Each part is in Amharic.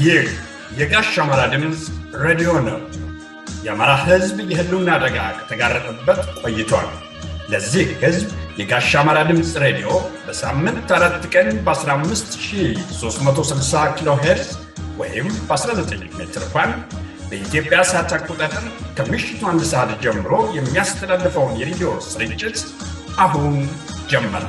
ይህ የጋሽ አማራ ድምፅ ሬዲዮ ነው። የአማራ ሕዝብ የህልውና አደጋ ከተጋረጠበት ቆይቷል። ለዚህ ሕዝብ የጋሽ አማራ ድምፅ ሬዲዮ በሳምንት አራት ቀን በ15360 ኪሎ ሄርዝ ወይም በ19 ሜትር ባንድ በኢትዮጵያ ሰዓት አቆጣጠር ከምሽቱ አንድ ሰዓት ጀምሮ የሚያስተላልፈውን የሬዲዮ ስርጭት አሁን ጀመረ።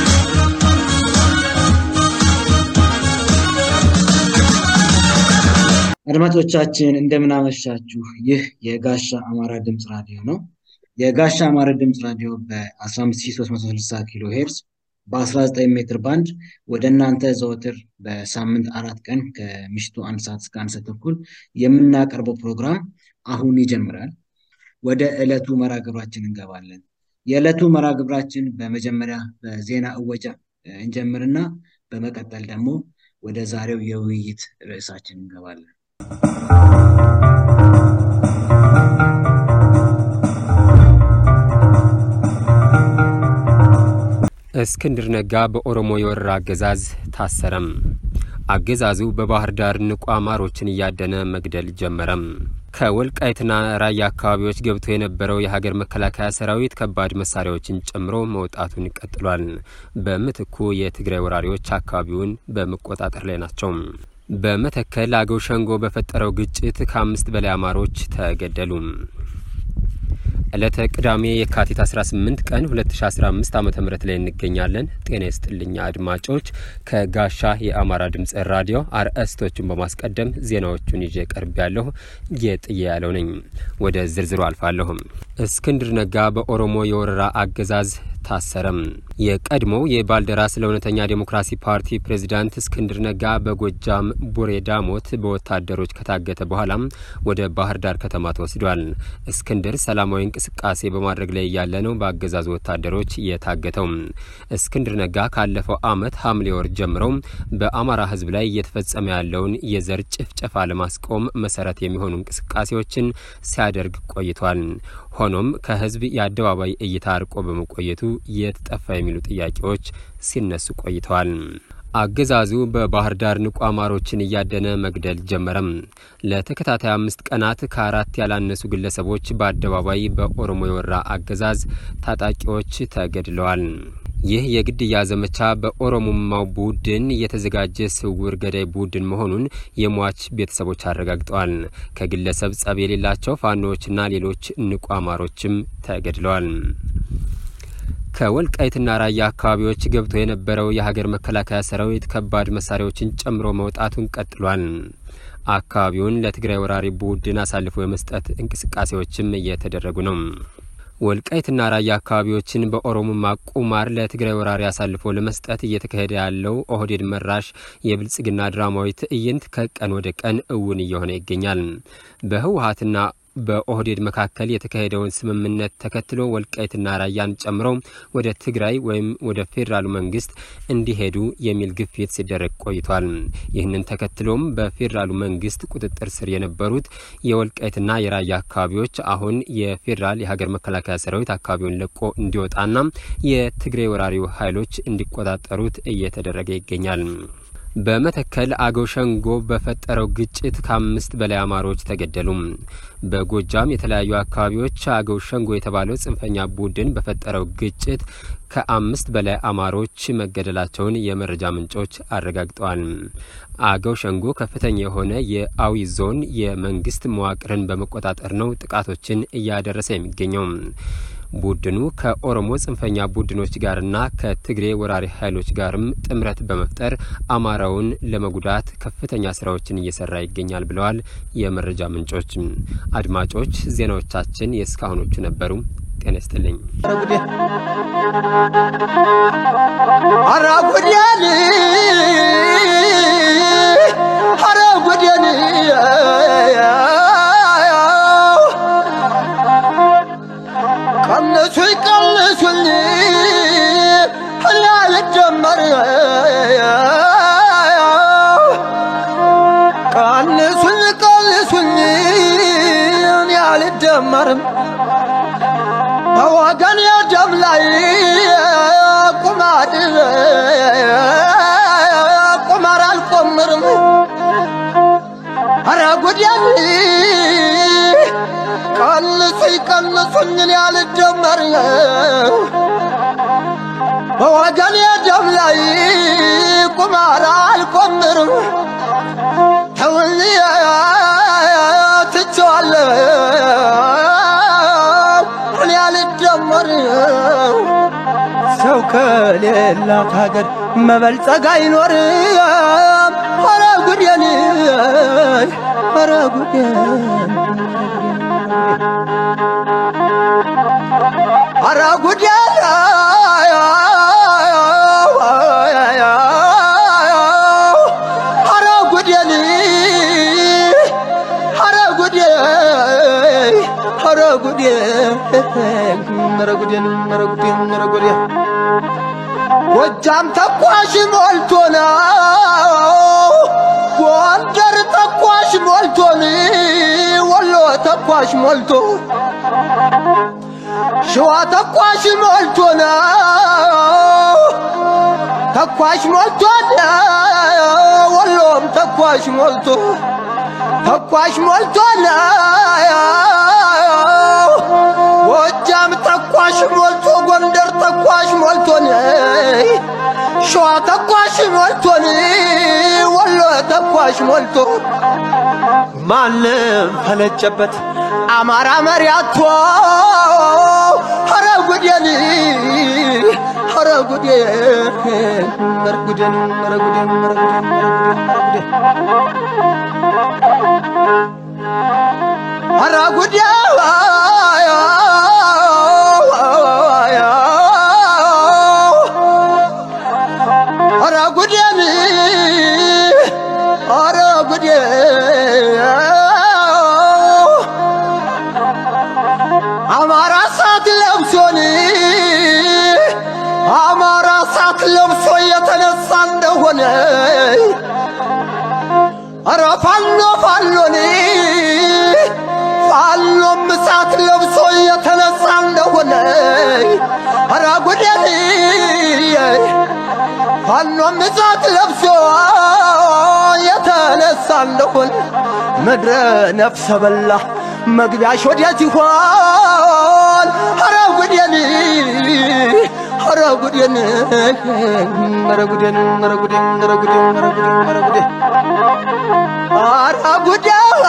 አድማጮቻችን እንደምናመሻችሁ። ይህ የጋሻ አማራ ድምፅ ራዲዮ ነው። የጋሻ አማራ ድምፅ ራዲዮ በ15360 ኪሎ ሄርዝ በ19 ሜትር ባንድ ወደ እናንተ ዘወትር በሳምንት አራት ቀን ከምሽቱ አንድ ሰዓት እስከ አንድ ሰዓት ተኩል የምናቀርበው ፕሮግራም አሁን ይጀምራል። ወደ ዕለቱ መርሃ ግብራችን እንገባለን። የዕለቱ መርሃ ግብራችን በመጀመሪያ በዜና እወጃ እንጀምርና በመቀጠል ደግሞ ወደ ዛሬው የውይይት ርዕሳችን እንገባለን። እስክንድር ነጋ በኦሮሞ የወረራ አገዛዝ ታሰረም። አገዛዙ በባህር ዳር ንቁ አማሮችን እያደነ መግደል ጀመረም። ከወልቃይትና ራያ አካባቢዎች ገብቶ የነበረው የሀገር መከላከያ ሰራዊት ከባድ መሳሪያዎችን ጨምሮ መውጣቱን ቀጥሏል። በምትኩ የትግራይ ወራሪዎች አካባቢውን በመቆጣጠር ላይ ናቸው። በመተከል አገው ሸንጎ በፈጠረው ግጭት ከአምስት በላይ አማሮች ተገደሉ። ዕለተ ቅዳሜ የካቲት 18 ቀን 2015 ዓ ም ላይ እንገኛለን። ጤና ይስጥልኛ አድማጮች። ከጋሻ የአማራ ድምፅ ራዲዮ አርዕስቶቹን በማስቀደም ዜናዎቹን ይዤ ቀርብ ያለሁ ጌጥዬ ያለው ነኝ። ወደ ዝርዝሩ አልፋለሁም። እስክንድር ነጋ በኦሮሞ የወረራ አገዛዝ ታሰረም። የቀድሞው የባልደራስ ለእውነተኛ ዴሞክራሲ ፓርቲ ፕሬዚዳንት እስክንድር ነጋ በጎጃም ቡሬ ዳሞት በወታደሮች ከታገተ በኋላም ወደ ባህር ዳር ከተማ ተወስዷል። እስክንድር ሰላማዊ እንቅስቃሴ በማድረግ ላይ እያለ ነው በአገዛዙ ወታደሮች የታገተው። እስክንድር ነጋ ካለፈው ዓመት ሐምሌ ወር ጀምረው በአማራ ሕዝብ ላይ እየተፈጸመ ያለውን የዘር ጭፍጨፋ ለማስቆም መሰረት የሚሆኑ እንቅስቃሴዎችን ሲያደርግ ቆይቷል። ሆኖም ከህዝብ የአደባባይ እይታ አርቆ በመቆየቱ የት ጠፋ የሚሉ ጥያቄዎች ሲነሱ ቆይተዋል። አገዛዙ በባህር ዳር ንቁ አማሮችን እያደነ መግደል ጀመረም። ለተከታታይ አምስት ቀናት ከአራት ያላነሱ ግለሰቦች በአደባባይ በኦሮሞ የወራ አገዛዝ ታጣቂዎች ተገድለዋል። ይህ የግድያ ዘመቻ በኦሮሞማው ቡድን የተዘጋጀ ስውር ገዳይ ቡድን መሆኑን የሟች ቤተሰቦች አረጋግጠዋል። ከግለሰብ ጸብ የሌላቸው ፋኖዎችና ሌሎች ንቁ አማሮችም ተገድለዋል። ከወልቃይትና ራያ አካባቢዎች ገብቶ የነበረው የሀገር መከላከያ ሰራዊት ከባድ መሳሪያዎችን ጨምሮ መውጣቱን ቀጥሏል። አካባቢውን ለትግራይ ወራሪ ቡድን አሳልፎ የመስጠት እንቅስቃሴዎችም እየተደረጉ ነው። ወልቃይትና ራያ አካባቢዎችን በኦሮሞማ ቁማር ለትግራይ ወራሪ አሳልፎ ለመስጠት እየተካሄደ ያለው ኦህዴድ መራሽ የብልጽግና ድራማዊ ትዕይንት ከቀን ወደ ቀን እውን እየሆነ ይገኛል። በህወሀትና በኦህዴድ መካከል የተካሄደውን ስምምነት ተከትሎ ወልቃይትና ራያን ጨምሮ ወደ ትግራይ ወይም ወደ ፌዴራሉ መንግስት እንዲሄዱ የሚል ግፊት ሲደረግ ቆይቷል። ይህንን ተከትሎም በፌዴራሉ መንግስት ቁጥጥር ስር የነበሩት የወልቃይትና የራያ አካባቢዎች አሁን የፌዴራል የሀገር መከላከያ ሰራዊት አካባቢውን ለቆ እንዲወጣና የትግራይ ወራሪው ኃይሎች እንዲቆጣጠሩት እየተደረገ ይገኛል። በመተከል አገው ሸንጎ በፈጠረው ግጭት ከአምስት በላይ አማሮች ተገደሉ። በጎጃም የተለያዩ አካባቢዎች አገው ሸንጎ የተባለው ጽንፈኛ ቡድን በፈጠረው ግጭት ከአምስት በላይ አማሮች መገደላቸውን የመረጃ ምንጮች አረጋግጠዋል። አገው ሸንጎ ከፍተኛ የሆነ የአዊ ዞን የመንግስት መዋቅርን በመቆጣጠር ነው ጥቃቶችን እያደረሰ የሚገኘው። ቡድኑ ከኦሮሞ ጽንፈኛ ቡድኖች ጋርና ከትግሬ ወራሪ ኃይሎች ጋርም ጥምረት በመፍጠር አማራውን ለመጉዳት ከፍተኛ ስራዎችን እየሰራ ይገኛል ብለዋል የመረጃ ምንጮች። አድማጮች ዜናዎቻችን የእስካሁኖቹ ነበሩ። ጤና ይስጥልኝ። አራጉዴን አራጉዴን ቀንሱኝ ቀንሱኝ እኔ አልጀመር ቀንሱኝ ቀንሱኝ እኔ አልደመርም በወገን የደም ላይ ቁማር ቁማር አልቆምርም ጉዴን ቀንሱኝ ቀንሱኝን ያልደመር በወገኔ ደም ላይ ቁማር አልቆምርም ተውኝ ትቼዋለሁ እኔ አልደመርም ሰው ከሌላት ሀገር መበልጸግ አይኖርም። ኧረ ጉዴን ኧረ ጉዴን ኧረ ጉዴን ኧረ ጉዴን ኧረ ጉዴን ኧረ ጉዴን ኧረ ጉዴን ኧረ ጉዴን ኧረ ጉዴን ጎጃም ተኳሽ ሞልቶ ነው፣ ጎንደር ተኳሽ ሞልቶን፣ ወሎ ተኳሽ ሞልቶ፣ ሸዋ ተኳሽ ሞልቶ ነው፣ ተኳሽ ሞልቶ ወሎም ተኳሽ ሞልቶ ተኳሽ ሞልቶ ጎጃም ተኳሽ ሞልቶ ጎንደር ተኳሽ ሞልቶን ሸዋ ተኳሽ ሞልቶን ወሎ ተኳሽ ሞልቶ ማንም ፈነጨበት አማራ መሪያቶ ኧረ ጉዴን ኧረ ጉዴን ኧረ ጉዴን ኧረ ጉዴን ኧረ ጉዴን ኧረ ጉዴን ኧረ ጉዴን ኧረ ጉዴን አማራ ሳት ለብሶን አማራ ሳት ለብሶ የተነሳ እንደሆነ ኧረ ፋኖ ፋኖን ፋኖም እሳት ለብሶ የተነሳ እንደሆነ ኧረ ጉዴን ፋኖም እሳት ለብሶ የተነሳ እንደሆነ ምድረ ነፍሰ በላ መግቢያሽ ወዴት ይሆን? ኧረ ጉዴን ኧረ ጉዴን ኧረ ጉዴን ኧረ ጉዴን ኧረ ጉዴን ኧረ ጉዴን ኧረ ጉዴን ኧረ ጉዴን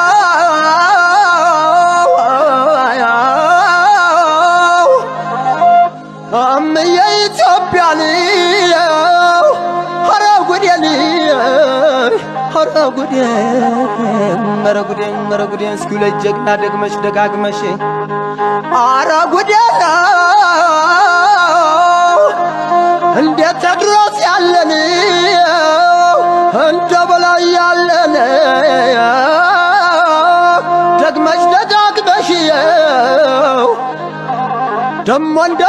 እምዬ ኢትዮጵያን ኧረ ጉዴን ኧረ ጉዴን ኧረ ጉዴን ኧረ ጉዴን እስኪ ሁለት ጀግና ደግመሽ ደጋግመሽ ኧረ ጉዴን እንደ ቴድሮስ ያለን እንደ በላይ ያለን ደግመሽ ደጋግመሽ ደሞ እንደ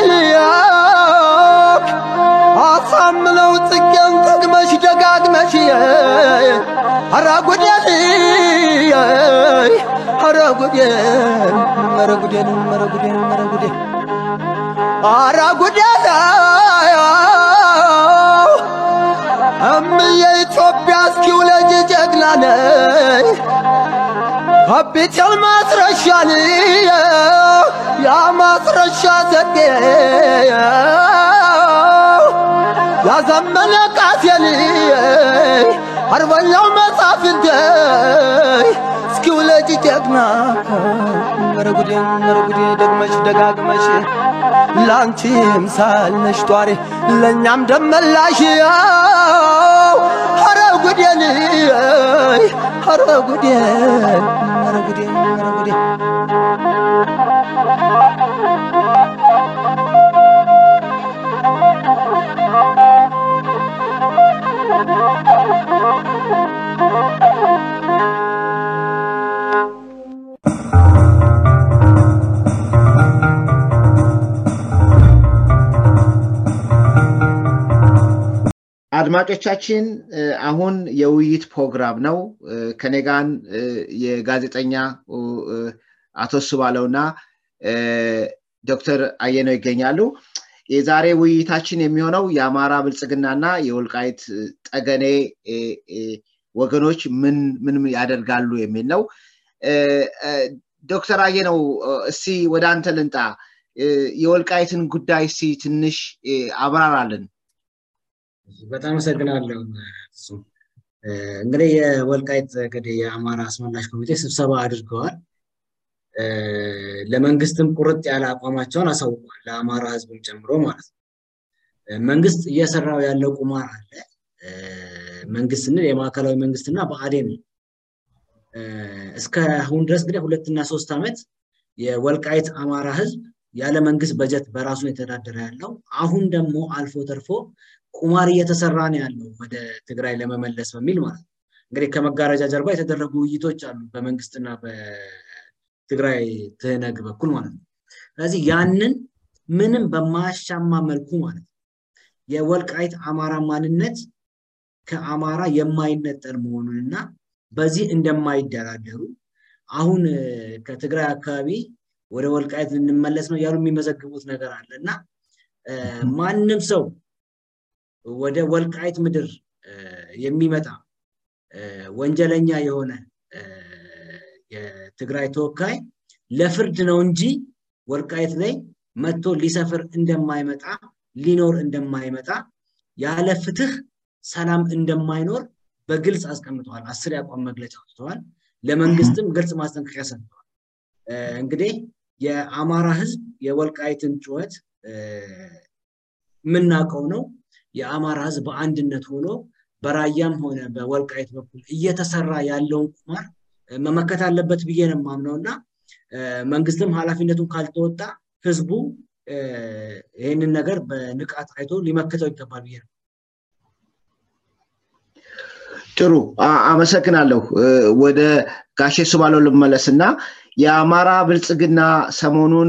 ምኒልክ አሳምነው ጽጌን ደግመሽ ደጋግመሽ ኧረ ጉዴን ኧረ ጉዴን ኧረ ጉዴን ኧረ ጉዴን ኧረ ጉዴን ኧረ ጉዴን እምዬ ኢትዮጵያ እስኪ ውለጅ ጀግና ነይ ካፒቴል ማስረሻን ያ ማስረሻ ዘዴ ያዘመነ ቃሴን አርበኛው መጻፍንት እስኪ ውለጅ ጀግና ኧረ ጉዴን ኧረ ጉዴ ደግመሽ ደጋግመሽ ላንቺም ሳለሽ ጧሪ ለእኛም ደመላሽ ኧረ ጉዴን ኧረ ጉዴን ኧረ ጉዴን ኧረ ጉዴን አድማጮቻችን አሁን የውይይት ፕሮግራም ነው። ከኔ ጋር የጋዜጠኛ አቶ ስባለውና ዶክተር አየነው ይገኛሉ። የዛሬ ውይይታችን የሚሆነው የአማራ ብልጽግናና የወልቃይት ጠገኔ ወገኖች ምን ምን ያደርጋሉ የሚል ነው። ዶክተር አየነው እስቲ ወደ አንተ ልንጣ። የወልቃይትን ጉዳይ እስቲ ትንሽ አብራራልን። በጣም አመሰግናለሁ። እንግዲህ የወልቃይት እንግዲህ የአማራ አስመላሽ ኮሚቴ ስብሰባ አድርገዋል። ለመንግስትም ቁርጥ ያለ አቋማቸውን አሳውቋል። ለአማራ ህዝብም ጨምሮ ማለት ነው። መንግስት እየሰራው ያለው ቁማር አለ። መንግስት ስንል የማዕከላዊ መንግስትና ብአዴን ነው። እስከ አሁን ድረስ እንግዲህ ሁለትና ሶስት ዓመት የወልቃይት አማራ ህዝብ ያለ መንግስት በጀት በራሱ የተዳደረ ያለው አሁን ደግሞ አልፎ ተርፎ ቁማር እየተሰራ ነው ያለው ወደ ትግራይ ለመመለስ በሚል ማለት ነው። እንግዲህ ከመጋረጃ ጀርባ የተደረጉ ውይይቶች አሉ በመንግስትና በትግራይ ትህነግ በኩል ማለት ነው። ስለዚህ ያንን ምንም በማያሻማ መልኩ ማለት ነው የወልቃይት አማራ ማንነት ከአማራ የማይነጠል መሆኑንና በዚህ እንደማይደራደሩ አሁን ከትግራይ አካባቢ ወደ ወልቃይት ልንመለስ ነው እያሉ የሚመዘግቡት ነገር አለ እና ማንም ሰው ወደ ወልቃይት ምድር የሚመጣ ወንጀለኛ የሆነ የትግራይ ተወካይ ለፍርድ ነው እንጂ ወልቃይት ላይ መጥቶ ሊሰፍር እንደማይመጣ ሊኖር እንደማይመጣ ያለ ፍትህ ሰላም እንደማይኖር በግልጽ አስቀምጠዋል። አስር የአቋም መግለጫ አውጥተዋል። ለመንግስትም ግልጽ ማስጠንቀቂያ ሰጥተዋል። እንግዲህ የአማራ ህዝብ የወልቃይትን ጩኸት የምናውቀው ነው። የአማራ ህዝብ በአንድነት ሆኖ በራያም ሆነ በወልቃይት በኩል እየተሰራ ያለውን ቁማር መመከት አለበት ብዬ ነው የማምነው እና መንግስትም ኃላፊነቱን ካልተወጣ ህዝቡ ይህንን ነገር በንቃት አይቶ ሊመክተው ይገባል ብዬ ነው። ጥሩ አመሰግናለሁ። ወደ ጋሼ ሱባለው ልመለስ እና የአማራ ብልጽግና ሰሞኑን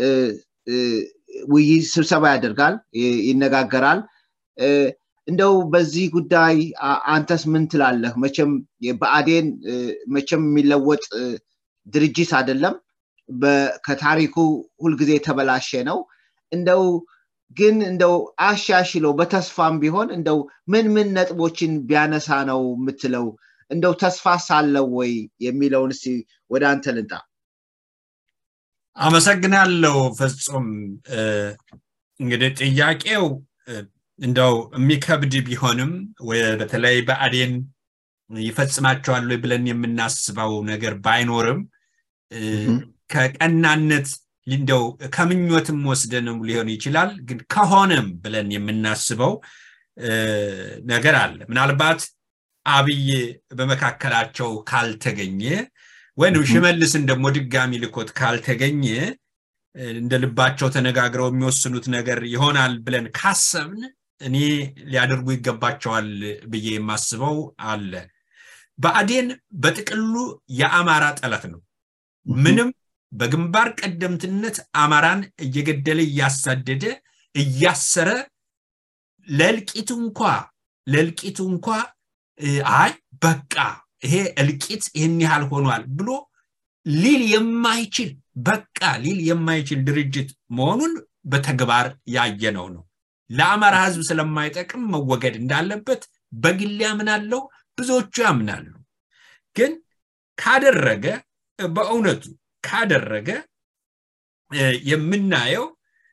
ውይይት ስብሰባ ያደርጋል፣ ይነጋገራል። እንደው በዚህ ጉዳይ አንተስ ምን ትላለህ? መቼም ብአዴን መቼም የሚለወጥ ድርጅት አይደለም። ከታሪኩ ሁልጊዜ የተበላሸ ነው። እንደው ግን እንደው አሻሽሎ በተስፋም ቢሆን እንደው ምን ምን ነጥቦችን ቢያነሳ ነው የምትለው? እንደው ተስፋ ሳለው ወይ የሚለውን እስቲ ወደ አንተ ልንጣ። አመሰግናለሁ ፍጹም። እንግዲህ ጥያቄው እንደው የሚከብድ ቢሆንም በተለይ በአዴን ይፈጽማቸዋል ብለን የምናስበው ነገር ባይኖርም ከቀናነት እንደው ከምኞትም ወስደንም ሊሆን ይችላል። ግን ከሆነም ብለን የምናስበው ነገር አለ። ምናልባት አብይ በመካከላቸው ካልተገኘ ወይም ሽመልስን ደግሞ ድጋሚ ልኮት ካልተገኘ እንደ ልባቸው ተነጋግረው የሚወስኑት ነገር ይሆናል ብለን ካሰብን እኔ ሊያደርጉ ይገባቸዋል ብዬ የማስበው አለ። ብአዴን በጥቅሉ የአማራ ጠላት ነው። ምንም በግንባር ቀደምትነት አማራን እየገደለ እያሳደደ እያሰረ ለእልቂቱ እንኳ ለእልቂቱ እንኳ አይ በቃ ይሄ እልቂት ይህን ያህል ሆኗል ብሎ ሊል የማይችል በቃ ሊል የማይችል ድርጅት መሆኑን በተግባር ያየነው ነው። ለአማራ ህዝብ ስለማይጠቅም መወገድ እንዳለበት በግል ያምናለው፣ ብዙዎቹ ያምናሉ። ግን ካደረገ በእውነቱ ካደረገ የምናየው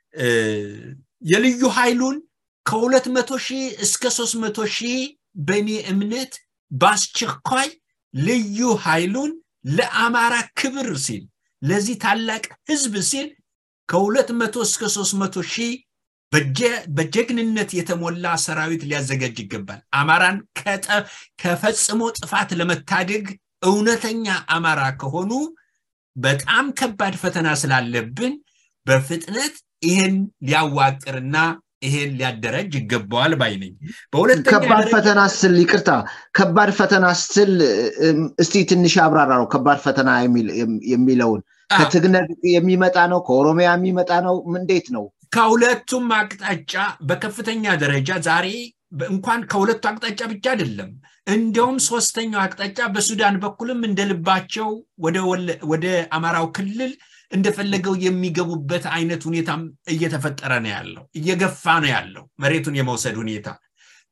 የልዩ ኃይሉን ከሁለት መቶ ሺህ እስከ ሶስት መቶ ሺህ በእኔ እምነት በአስቸኳይ ልዩ ኃይሉን ለአማራ ክብር ሲል ለዚህ ታላቅ ህዝብ ሲል ከሁለት መቶ እስከ ሶስት መቶ ሺህ በጀግንነት የተሞላ ሰራዊት ሊያዘጋጅ ይገባል። አማራን ከፈጽሞ ጥፋት ለመታደግ እውነተኛ አማራ ከሆኑ በጣም ከባድ ፈተና ስላለብን በፍጥነት ይህን ሊያዋቅርና ይሄን ሊያደረጅ ይገባዋል ባይ ነኝ። ከባድ ፈተና ስል ይቅርታ፣ ከባድ ፈተና ስል እስቲ ትንሽ አብራራ ነው። ከባድ ፈተና የሚለውን ከትግነግ የሚመጣ ነው? ከኦሮሚያ የሚመጣ ነው? እንዴት ነው? ከሁለቱም አቅጣጫ በከፍተኛ ደረጃ ዛሬ እንኳን ከሁለቱ አቅጣጫ ብቻ አይደለም፣ እንደውም ሶስተኛው አቅጣጫ በሱዳን በኩልም እንደልባቸው ወደ አማራው ክልል እንደፈለገው የሚገቡበት አይነት ሁኔታም እየተፈጠረ ነው ያለው፣ እየገፋ ነው ያለው መሬቱን የመውሰድ ሁኔታ።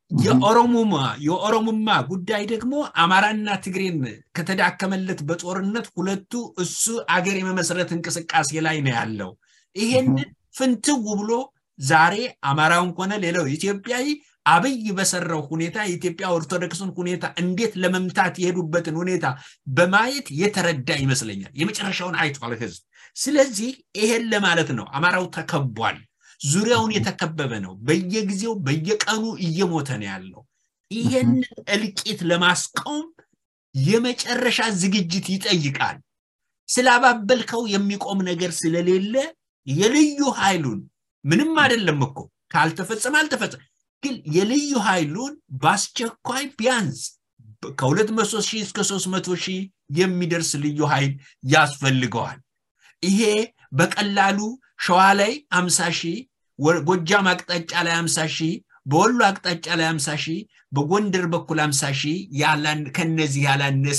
የኦሮሞማ የኦሮሞማ ጉዳይ ደግሞ አማራና ትግሬን ከተዳከመለት በጦርነት ሁለቱ እሱ አገር የመመስረት እንቅስቃሴ ላይ ነው ያለው። ይሄንን ፍንትው ብሎ ዛሬ አማራውን ሆነ ሌላው ኢትዮጵያዊ አብይ በሰራው ሁኔታ የኢትዮጵያ ኦርቶዶክስን ሁኔታ እንዴት ለመምታት የሄዱበትን ሁኔታ በማየት የተረዳ ይመስለኛል። የመጨረሻውን አይቷል ህዝብ። ስለዚህ ይሄን ለማለት ነው አማራው ተከቧል። ዙሪያውን የተከበበ ነው። በየጊዜው በየቀኑ እየሞተ ነው ያለው። ይሄንን እልቂት ለማስቆም የመጨረሻ ዝግጅት ይጠይቃል። ስላባበልከው የሚቆም ነገር ስለሌለ የልዩ ኃይሉን ምንም አይደለም እኮ ካልተፈጸመ አልተፈጸመ፣ ግን የልዩ ኃይሉን በአስቸኳይ ቢያንስ ከሁለት መቶ ሺህ እስከ ሶስት መቶ ሺህ የሚደርስ ልዩ ኃይል ያስፈልገዋል። ይሄ በቀላሉ ሸዋ ላይ አምሳ ሺህ ጎጃም አቅጣጫ ላይ አምሳ ሺህ በወሎ አቅጣጫ ላይ አምሳ ሺህ በጎንደር በኩል አምሳ ሺህ ከነዚህ ያላነሰ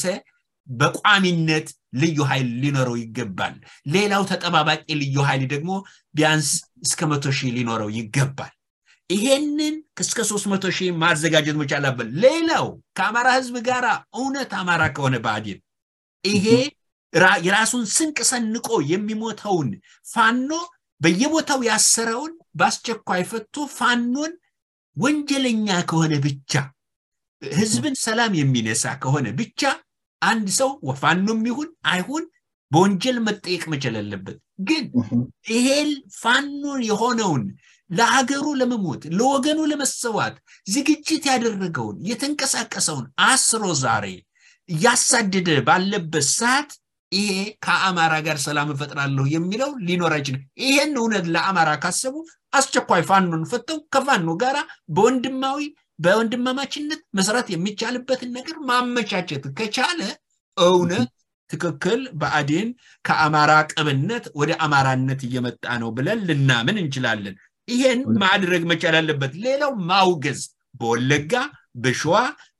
በቋሚነት ልዩ ኃይል ሊኖረው ይገባል። ሌላው ተጠባባቂ ልዩ ኃይል ደግሞ ቢያንስ እስከ መቶ ሺህ ሊኖረው ይገባል። ይሄንን እስከ ሶስት መቶ ሺህ ማዘጋጀት መቻል አለበት። ሌላው ከአማራ ህዝብ ጋር እውነት አማራ ከሆነ ብአዴን ይሄ የራሱን ስንቅ ሰንቆ የሚሞተውን ፋኖ በየቦታው ያሰረውን በአስቸኳይ ፈቶ ፋኖን ወንጀለኛ ከሆነ ብቻ ህዝብን ሰላም የሚነሳ ከሆነ ብቻ አንድ ሰው ፋኖም ይሁን አይሁን በወንጀል መጠየቅ መቻል አለበት። ግን ይሄ ፋኖን የሆነውን ለሀገሩ ለመሞት ለወገኑ ለመሰዋት ዝግጅት ያደረገውን የተንቀሳቀሰውን አስሮ ዛሬ እያሳደደ ባለበት ሰዓት ይሄ ከአማራ ጋር ሰላም እፈጥራለሁ የሚለው ሊኖር አይችልም። ይሄን እውነት ለአማራ ካሰቡ አስቸኳይ ፋኖን ፈተው ከፋኖ ጋራ በወንድማዊ በወንድማማችነት መስራት የሚቻልበትን ነገር ማመቻቸት ከቻለ እውነት ትክክል ብአዴን ከአማራ ቅብነት ወደ አማራነት እየመጣ ነው ብለን ልናምን እንችላለን። ይሄን ማድረግ መቻል አለበት። ሌላው ማውገዝ በወለጋ በሸዋ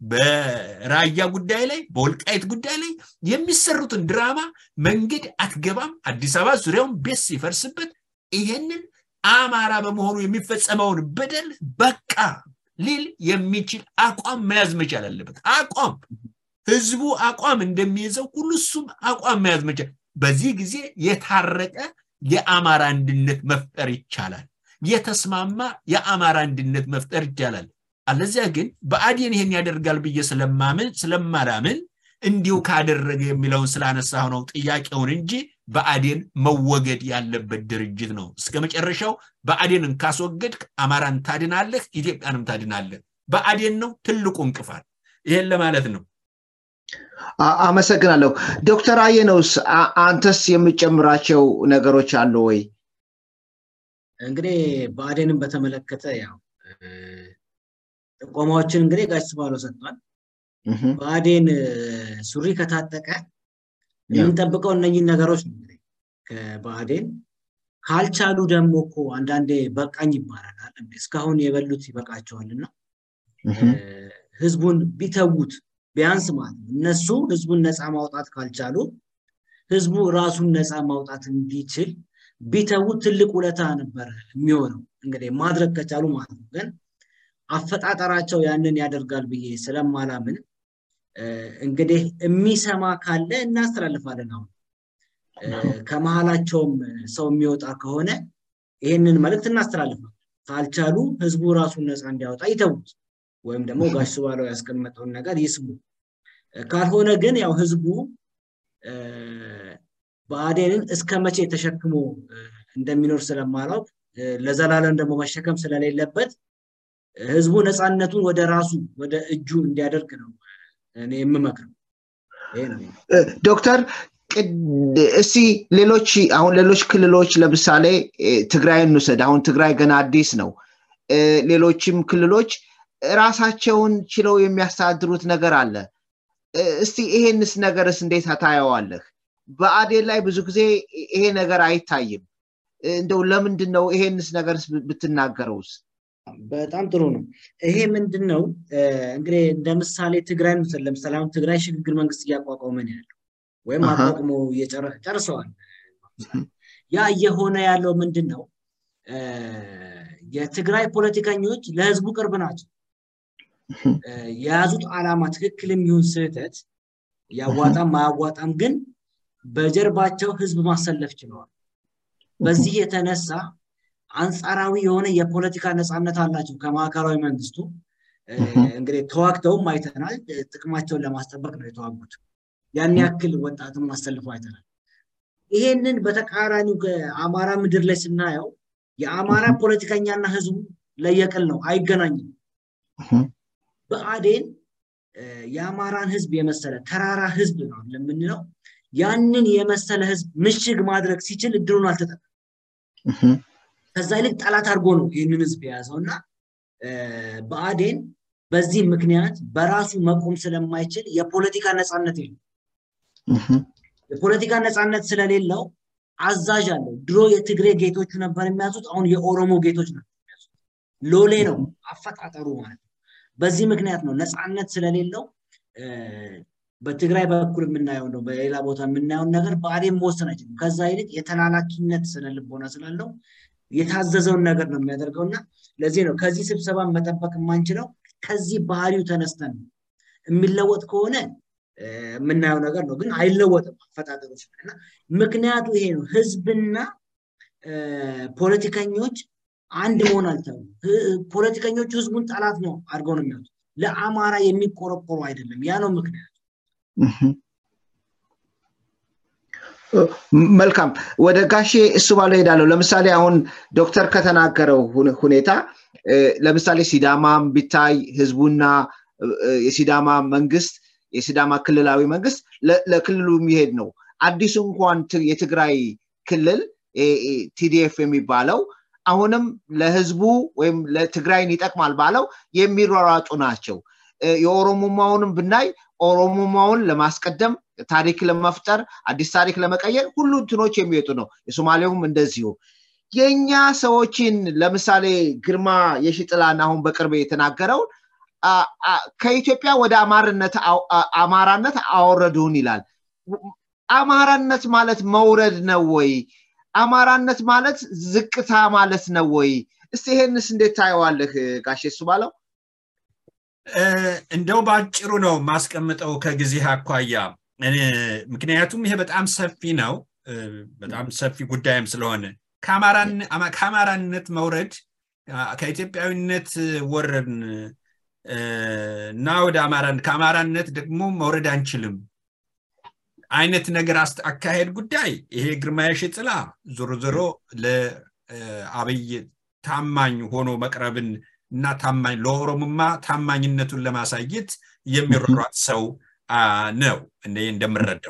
በራያ ጉዳይ ላይ በወልቃይት ጉዳይ ላይ የሚሰሩትን ድራማ መንገድ አትገባም፣ አዲስ አበባ ዙሪያውን ቤት ሲፈርስበት ይሄንን አማራ በመሆኑ የሚፈጸመውን በደል በቃ ሊል የሚችል አቋም መያዝ መቻል አለበት። አቋም ህዝቡ አቋም እንደሚይዘው ሁሉ እሱም አቋም መያዝ መቻል። በዚህ ጊዜ የታረቀ የአማራ አንድነት መፍጠር ይቻላል። የተስማማ የአማራ አንድነት መፍጠር ይቻላል። አለዚያ ግን ብአዴን ይሄን ያደርጋል ብዬ ስለማምን ስለማላምን እንዲሁ ካደረገ የሚለውን ስላነሳሁ ነው ጥያቄውን እንጂ ብአዴን መወገድ ያለበት ድርጅት ነው። እስከ መጨረሻው ብአዴንን ካስወገድክ አማራን ታድናለህ፣ ኢትዮጵያንም ታድናለህ። ብአዴን ነው ትልቁ እንቅፋት። ይሄን ለማለት ነው። አመሰግናለሁ። ዶክተር አየነውስ አንተስ የምጨምራቸው ነገሮች አሉ ወይ? እንግዲህ ብአዴንን በተመለከተ ያው ጥቆማዎችን እንግዲህ ጋሽ ስባለው ሰጥቷል። ብአዴን ሱሪ ከታጠቀ የምንጠብቀው እነኝን ነገሮች ነው እንግዲህ ከብአዴን ካልቻሉ ደግሞ እኮ አንዳንዴ በቃኝ ይባላል። እስካሁን የበሉት ይበቃቸዋልና ህዝቡን ቢተዉት ቢያንስ ማለት ነው እነሱ ህዝቡን ነፃ ማውጣት ካልቻሉ ህዝቡ ራሱን ነፃ ማውጣት እንዲችል ቢተዉት ትልቅ ውለታ ነበር የሚሆነው እንግዲህ ማድረግ ከቻሉ ማለት ነው። ግን አፈጣጠራቸው ያንን ያደርጋል ብዬ ስለማላምን እንግዲህ የሚሰማ ካለ እናስተላልፋለን። አሁን ከመሀላቸውም ሰው የሚወጣ ከሆነ ይህንን መልእክት እናስተላልፋለን። ካልቻሉ ህዝቡ ራሱን ነፃ እንዲያወጣ ይተዉት፣ ወይም ደግሞ ጋሽ ባለው ያስቀመጠውን ነገር ይስሙ። ካልሆነ ግን ያው ህዝቡ ብአዴንን እስከ መቼ ተሸክሞ እንደሚኖር ስለማላውቅ ለዘላለም ደግሞ መሸከም ስለሌለበት ህዝቡ ነፃነቱን ወደ ራሱ ወደ እጁ እንዲያደርግ ነው እኔ የምመክረው። ዶክተር እስቲ ሌሎች አሁን ሌሎች ክልሎች ለምሳሌ ትግራይ እንውሰድ። አሁን ትግራይ ገና አዲስ ነው። ሌሎችም ክልሎች ራሳቸውን ችለው የሚያስተዳድሩት ነገር አለ። እስቲ ይሄንስ ነገርስ እንዴት ታየዋለህ? በአዴን ላይ ብዙ ጊዜ ይሄ ነገር አይታይም። እንደው ለምንድን ነው ይሄንስ ነገርስ ብትናገረውስ? በጣም ጥሩ ነው። ይሄ ምንድን ነው እንግዲህ እንደ ምሳሌ ትግራይ ምስል ለምሳሌ አሁን ትግራይ ሽግግር መንግስት እያቋቋመ ነው ያለው ወይም አቋቁሞ ጨርሰዋል። ያ እየሆነ ያለው ምንድን ነው? የትግራይ ፖለቲከኞች ለህዝቡ ቅርብ ናቸው። የያዙት ዓላማ ትክክልም ይሁን ስህተት ያዋጣም ማያዋጣም ግን በጀርባቸው ህዝብ ማሰለፍ ችለዋል። በዚህ የተነሳ አንጻራዊ የሆነ የፖለቲካ ነፃነት አላቸው ከማዕከላዊ መንግስቱ። እንግዲህ ተዋግተውም አይተናል። ጥቅማቸውን ለማስጠበቅ ነው የተዋጉት። ያን ያክል ወጣትም አሰልፈው አይተናል። ይሄንን በተቃራኒው ከአማራ ምድር ላይ ስናየው የአማራ ፖለቲከኛና ህዝቡ ለየቅል ነው፣ አይገናኝም። በአዴን የአማራን ህዝብ የመሰለ ተራራ ህዝብ ነው ለምንለው ያንን የመሰለ ህዝብ ምሽግ ማድረግ ሲችል እድሉን አልተጠቀም። ከዛ ይልቅ ጠላት አድርጎ ነው ይህንን ህዝብ የያዘው እና በአዴን በዚህ ምክንያት በራሱ መቆም ስለማይችል የፖለቲካ ነፃነት የለው። የፖለቲካ ነፃነት ስለሌለው አዛዥ አለው። ድሮ የትግሬ ጌቶቹ ነበር የሚያዙት፣ አሁን የኦሮሞ ጌቶች ናቸው የሚያዙት። ሎሌ ነው አፈጣጠሩ ማለት ነው። በዚህ ምክንያት ነው ነፃነት ስለሌለው በትግራይ በኩል የምናየው ነው፣ በሌላ ቦታ የምናየውን ነገር በአዴን መወሰን አይችልም። ከዛ ይልቅ የተላላኪነት ስነ ልቦና ስላለው የታዘዘውን ነገር ነው የሚያደርገው እና ለዚህ ነው ከዚህ ስብሰባ መጠበቅ የማንችለው ከዚህ ባህሪው ተነስተን ነው። የሚለወጥ ከሆነ የምናየው ነገር ነው፣ ግን አይለወጥም አፈጣጠሮች እና ምክንያቱ ይሄ ነው። ህዝብና ፖለቲከኞች አንድ መሆን አልቻሉም። ፖለቲከኞቹ ህዝቡን ጠላት ነው አድርገው ነው የሚያዩት። ለአማራ የሚቆረቆሩ አይደለም። ያ ነው ምክንያቱ። መልካም ወደ ጋሼ እሱ ባለው ሄዳለሁ። ለምሳሌ አሁን ዶክተር ከተናገረው ሁኔታ ለምሳሌ ሲዳማም ቢታይ ህዝቡና የሲዳማ መንግስት የሲዳማ ክልላዊ መንግስት ለክልሉ የሚሄድ ነው። አዲሱ እንኳን የትግራይ ክልል ቲዲኤፍ የሚባለው አሁንም ለህዝቡ ወይም ለትግራይን ይጠቅማል ባለው የሚሯሯጡ ናቸው። የኦሮሞማውንም ብናይ ኦሮሞማውን ለማስቀደም ታሪክ ለመፍጠር አዲስ ታሪክ ለመቀየር ሁሉ እንትኖች የሚወጡ ነው። የሶማሌውም እንደዚሁ። የእኛ ሰዎችን ለምሳሌ ግርማ የሽጥላን አሁን በቅርብ የተናገረውን ከኢትዮጵያ ወደ አማራነት አወረዱን ይላል። አማራነት ማለት መውረድ ነው ወይ? አማራነት ማለት ዝቅታ ማለት ነው ወይ? እስቲ ይሄንስ እንዴት ታየዋለህ ጋሼ እሱ ባለው? እንደው በአጭሩ ነው ማስቀምጠው ከጊዜ አኳያ ምክንያቱም ይሄ በጣም ሰፊ ነው በጣም ሰፊ ጉዳይም ስለሆነ ከአማራነት መውረድ ከኢትዮጵያዊነት ወረድን እና ወደ አማራን ከአማራነት ደግሞ መውረድ አንችልም አይነት ነገር አካሄድ ጉዳይ ይሄ ግርማ የሽጥላ ዞሮ ዞሮ ለአብይ ታማኝ ሆኖ መቅረብን እና ታማኝ ለኦሮሞማ ታማኝነቱን ለማሳየት የሚሯሯጥ ሰው ነው እኔ እንደምረዳው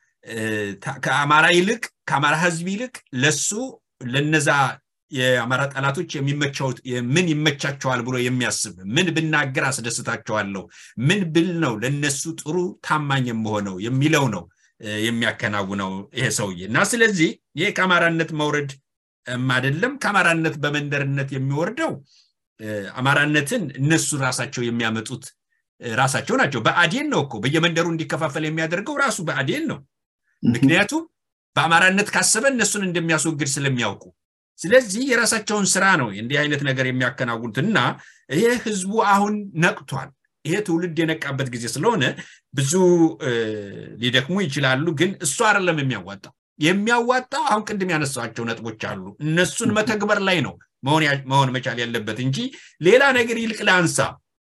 ከአማራ ይልቅ ከአማራ ህዝብ ይልቅ ለሱ ለነዛ የአማራ ጠላቶች የሚመቸው ምን ይመቻቸዋል ብሎ የሚያስብ ምን ብናገር አስደስታቸዋለሁ ምን ብል ነው ለነሱ ጥሩ ታማኝ የምሆነው የሚለው ነው የሚያከናውነው ይሄ ሰውዬ እና ስለዚህ ይሄ ከአማራነት መውረድ አይደለም ከአማራነት በመንደርነት የሚወርደው አማራነትን እነሱ ራሳቸው የሚያመጡት ራሳቸው ናቸው በአዴን ነው እኮ በየመንደሩ እንዲከፋፈል የሚያደርገው ራሱ በአዴን ነው ምክንያቱም በአማራነት ካሰበ እነሱን እንደሚያስወግድ ስለሚያውቁ ስለዚህ የራሳቸውን ስራ ነው እንዲህ አይነት ነገር የሚያከናውኑት እና ይሄ ህዝቡ አሁን ነቅቷል ይሄ ትውልድ የነቃበት ጊዜ ስለሆነ ብዙ ሊደክሙ ይችላሉ ግን እሱ አይደለም የሚያዋጣው የሚያዋጣው አሁን ቅድም ያነሳቸው ነጥቦች አሉ እነሱን መተግበር ላይ ነው መሆን መቻል ያለበት እንጂ ሌላ ነገር ይልቅ ለአንሳ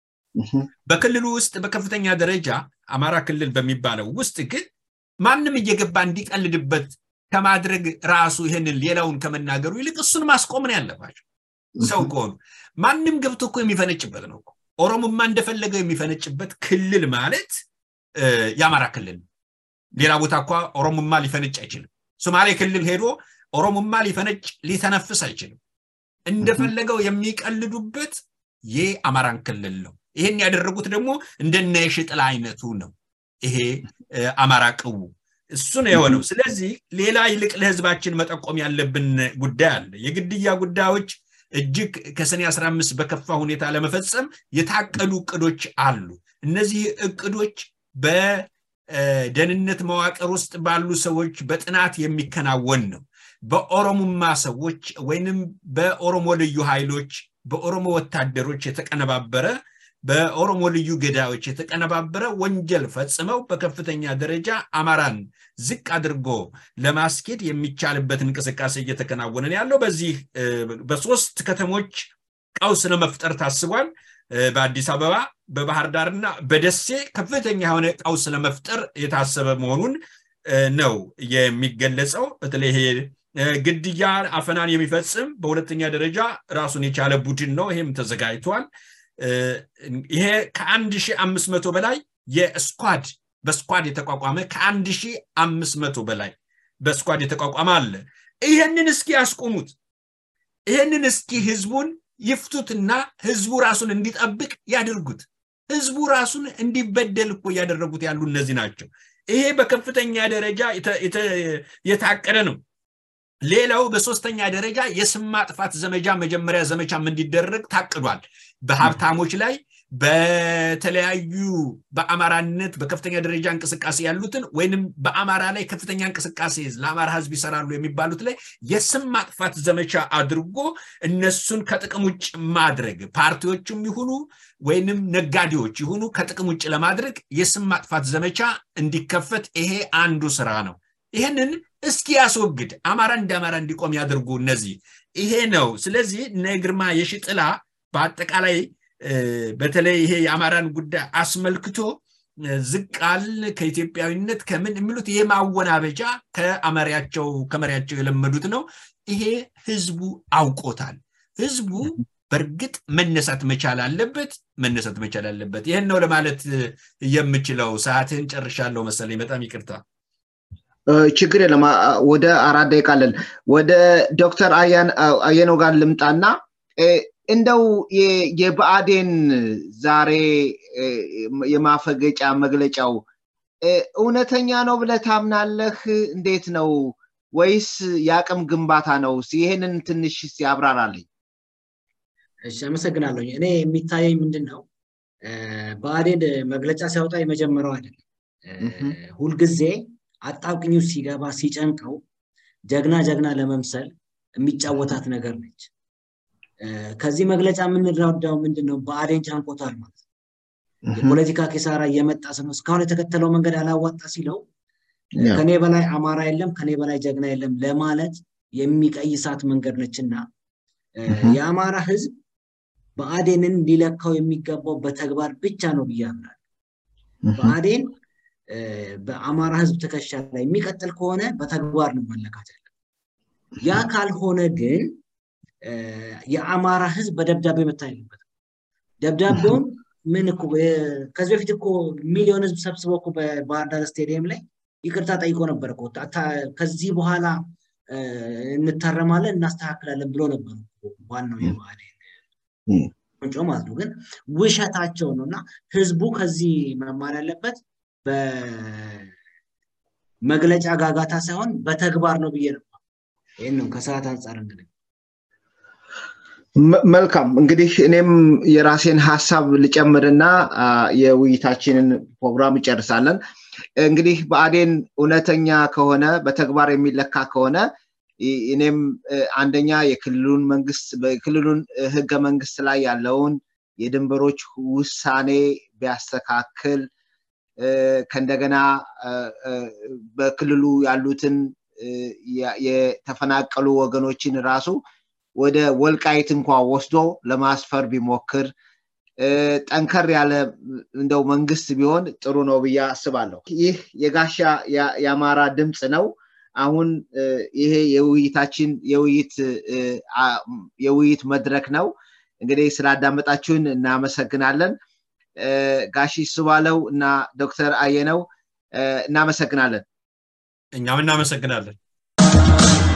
በክልሉ ውስጥ በከፍተኛ ደረጃ አማራ ክልል በሚባለው ውስጥ ግን ማንም እየገባ እንዲቀልድበት ከማድረግ ራሱ ይህንን ሌላውን ከመናገሩ ይልቅ እሱን ማስቆም ነው ያለባቸው ሰው ከሆኑ ማንም ገብቶ እኮ የሚፈነጭበት ነው ኦሮሞማ እንደፈለገው የሚፈነጭበት ክልል ማለት የአማራ ክልል ሌላ ቦታ እኳ ኦሮሞማ ሊፈነጭ አይችልም ሶማሌ ክልል ሄዶ ኦሮሞማ ሊፈነጭ ሊተነፍስ አይችልም እንደፈለገው የሚቀልዱበት የአማራን ክልል ነው ይሄን ያደረጉት ደግሞ እንደነ የሽጥላ አይነቱ ነው ይሄ አማራ ቅቡ እሱ ነው የሆነው ስለዚህ ሌላ ይልቅ ለህዝባችን መጠቆም ያለብን ጉዳይ አለ የግድያ ጉዳዮች እጅግ ከሰኔ 15 በከፋ ሁኔታ ለመፈጸም የታቀዱ እቅዶች አሉ እነዚህ እቅዶች በደህንነት መዋቅር ውስጥ ባሉ ሰዎች በጥናት የሚከናወን ነው በኦሮሙማ ሰዎች ወይንም በኦሮሞ ልዩ ኃይሎች በኦሮሞ ወታደሮች የተቀነባበረ በኦሮሞ ልዩ ገዳዮች የተቀነባበረ ወንጀል ፈጽመው በከፍተኛ ደረጃ አማራን ዝቅ አድርጎ ለማስኬድ የሚቻልበት እንቅስቃሴ እየተከናወነ ነው ያለው። በዚህ በሶስት ከተሞች ቀውስ ለመፍጠር ታስቧል። በአዲስ አበባ፣ በባህር ዳርና በደሴ ከፍተኛ የሆነ ቀውስ ለመፍጠር የታሰበ መሆኑን ነው የሚገለጸው። በተለይ ግድያ፣ አፈናን የሚፈጽም በሁለተኛ ደረጃ ራሱን የቻለ ቡድን ነው። ይሄም ተዘጋጅቷል። ይሄ ከአንድ ሺህ አምስት መቶ በላይ የስኳድ በስኳድ የተቋቋመ ከአንድ ሺህ አምስት መቶ በላይ በስኳድ የተቋቋመ አለ። ይህንን እስኪ ያስቆሙት። ይህንን እስኪ ህዝቡን ይፍቱትና ህዝቡ ራሱን እንዲጠብቅ ያድርጉት። ህዝቡ ራሱን እንዲበደል እኮ እያደረጉት ያሉ እነዚህ ናቸው። ይሄ በከፍተኛ ደረጃ የታቀደ ነው። ሌላው በሶስተኛ ደረጃ የስም ማጥፋት ዘመቻ መጀመሪያ ዘመቻም እንዲደረግ ታቅዷል። በሀብታሞች ላይ በተለያዩ በአማራነት በከፍተኛ ደረጃ እንቅስቃሴ ያሉትን ወይንም በአማራ ላይ ከፍተኛ እንቅስቃሴ ለአማራ ህዝብ ይሰራሉ የሚባሉት ላይ የስም ማጥፋት ዘመቻ አድርጎ እነሱን ከጥቅም ውጭ ማድረግ ፓርቲዎችም ይሁኑ ወይንም ነጋዴዎች ይሁኑ ከጥቅም ውጭ ለማድረግ የስም ማጥፋት ዘመቻ እንዲከፈት ይሄ አንዱ ስራ ነው። ይህንን እስኪ ያስወግድ፣ አማራ እንደ አማራ እንዲቆም ያድርጉ። እነዚህ ይሄ ነው። ስለዚህ እነ ግርማ የሺጥላ በአጠቃላይ በተለይ ይሄ የአማራን ጉዳይ አስመልክቶ ዝቃል ከኢትዮጵያዊነት ከምን የሚሉት ይሄ ማወናበጃ ከአመሪያቸው ከመሪያቸው የለመዱት ነው። ይሄ ህዝቡ አውቆታል። ህዝቡ በእርግጥ መነሳት መቻል አለበት፣ መነሳት መቻል አለበት። ይህን ነው ለማለት የምችለው። ሰዓትህን ጨርሻለሁ መሰለኝ። በጣም ይቅርታ። ችግር የለም። ወደ አራት ደቂቃ አለን። ወደ ዶክተር አየነው ጋር ልምጣና እንደው የብአዴን ዛሬ የማፈገጫ መግለጫው እውነተኛ ነው ብለህ ታምናለህ? እንዴት ነው? ወይስ የአቅም ግንባታ ነው? ይሄንን ትንሽ ያብራራልኝ። እሺ፣ አመሰግናለሁ። እኔ የሚታየኝ ምንድን ነው ብአዴን መግለጫ ሲያወጣ የመጀመሪያው አይደለም። ሁልጊዜ አጣብቅኝ ሲገባ ሲጨንቀው ጀግና ጀግና ለመምሰል የሚጫወታት ነገር ነች። ከዚህ መግለጫ የምንረዳው ምንድን ነው? ብአዴን ጨንቆታል ማለት ነው። የፖለቲካ ኪሳራ እየመጣ ነው። እስካሁን የተከተለው መንገድ አላዋጣ ሲለው ከኔ በላይ አማራ የለም፣ ከኔ በላይ ጀግና የለም ለማለት የሚቀይሳት መንገድ ነችና የአማራ ህዝብ ብአዴንን ሊለካው የሚገባው በተግባር ብቻ ነው ብዬ አምናለሁ። ብአዴን በአማራ ህዝብ ትከሻ ላይ የሚቀጥል ከሆነ በተግባር ነው መለካት ያለ። ያ ካልሆነ ግን የአማራ ህዝብ በደብዳቤ መታየበት ደብዳቤውን ምን እኮ ከዚህ በፊት እኮ ሚሊዮን ህዝብ ሰብስበው እኮ በባህር ዳር ስቴዲየም ላይ ይቅርታ ጠይቆ ነበር እኮ ከዚህ በኋላ እንታረማለን እናስተካክላለን ብሎ ነበር ዋናው የብአዴን ቁንጮ ማለት ነው። ግን ውሸታቸው ነው እና ህዝቡ ከዚህ መማር ያለበት በመግለጫ ጋጋታ ሳይሆን በተግባር ነው ብዬ ነበር። ይህን ነው ከሰዓት አንጻር እንግዲህ መልካም እንግዲህ እኔም የራሴን ሀሳብ ልጨምርና የውይይታችንን ፕሮግራም እንጨርሳለን። እንግዲህ ብአዴን እውነተኛ ከሆነ በተግባር የሚለካ ከሆነ እኔም አንደኛ የክልሉን መንግስት በክልሉን ህገ መንግስት ላይ ያለውን የድንበሮች ውሳኔ ቢያስተካክል ከእንደገና በክልሉ ያሉትን የተፈናቀሉ ወገኖችን ራሱ ወደ ወልቃይት እንኳ ወስዶ ለማስፈር ቢሞክር ጠንከር ያለ እንደው መንግስት ቢሆን ጥሩ ነው ብዬ አስባለሁ። ይህ የጋሻ የአማራ ድምፅ ነው። አሁን ይሄ የውይይታችን የውይይት መድረክ ነው። እንግዲህ ስላዳመጣችሁን እናመሰግናለን። ጋሺ ስባለው እና ዶክተር አየነው እናመሰግናለን። እኛም እናመሰግናለን።